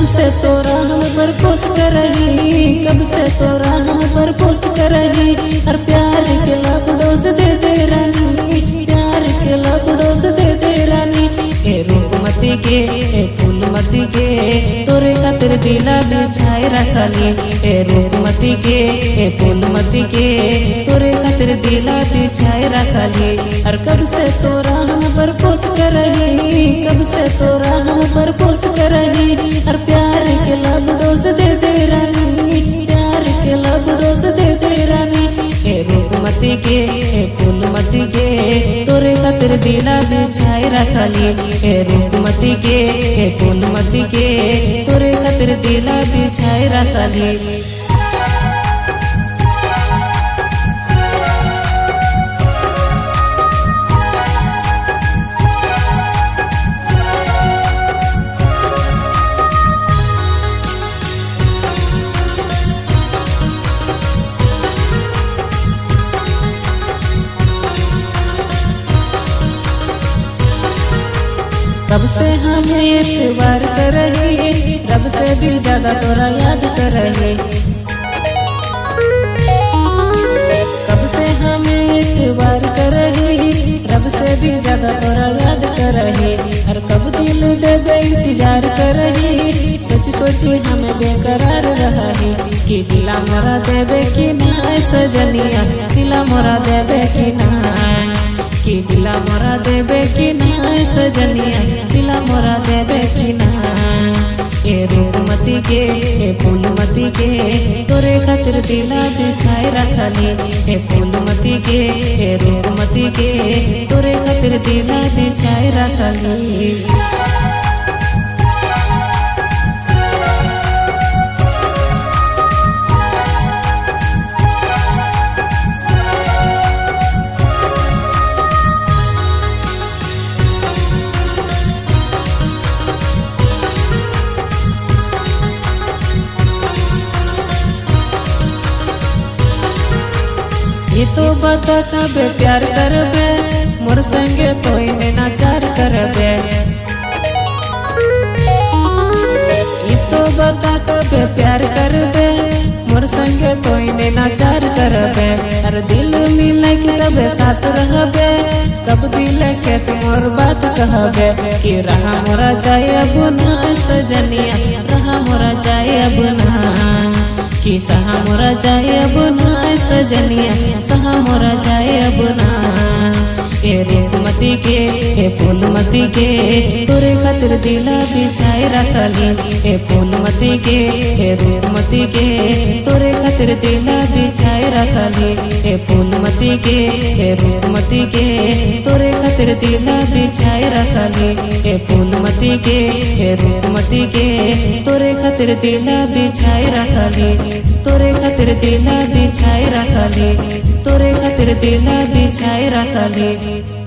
से तोरा हम पर पोस करही कब से तोरा हम पर पोस करही और प्यार के लबडोस दे दे रानी प्यार के लबडोस दे दे रानी ए रूपमती के ए फूलमती के तोरे खातिर दिला बिछाए रखली ए रूपमती के ए फूलमती के तोरे खातिर दिला बिछाए रखली और कब से तोरा हम पर पोस करही कब से तोरा हम पर पोस करही और प्यार के लबडोस दे दे रानी प्यार के लबडोस दे दे रानी ए रूपमती के ए फूलमती के तोरे खातिर दिला बिछाए रखली ए रूपमती के ए फूलमती के तोरे खातिर दिला बिछाए रखली रब से हमें एतबार कर रही रब से भी ज्यादा तोरा याद कर रही कब से हमें एतबार कर रही रब से भी ज्यादा तोरा याद कर रही और कब दिल देवे इंतजार कर रही सोच सोची हमें बेकरार रहा है कि दिला मोरा देवे कि ना सजनिया दिला मोरा देवे कि ना कि दिला मोरा देवे कि ना सजनिया दिला मोरा देवे कि ना ए रूपमती के ए फूलमती के तोरे खातिर दिला बिछाए रखली ए फूलमती के ए रूपमती के तोरे खातिर दिला बिछाए रखली ये तो बता कब प्यार करबे मोर संगे तो इन्हें नाचार करबे ये तो बता कब प्यार करबे मोर संगे तो इन्हें नाचार करबे हर दिल मिले के कब साथ रहबे कब दिल के तुमर बात कहबे कि रहा मोरा जाए अब ना सजनिया रहा मोरा जाए अब ना कि सहा मोरा जाए अब ना सजनिया सहा मोरा जाए अब ना ए रूपमती के ए फूलमती के तोरे खातिर दिला बिछाए रखली ए फूलमती के ए रूपमती के तोरे खातिर दिला बिछाए रखली ए फूलमती के ए रूपमती के तोरे खातिर दिला बिछाए रखली ए फूलमती के ए रूपमती के तोरे खातिर दिला बिछाए रखली तोरे खातिर दिला बिछाए रखली तोरे खातिर दिला बिछाए रखली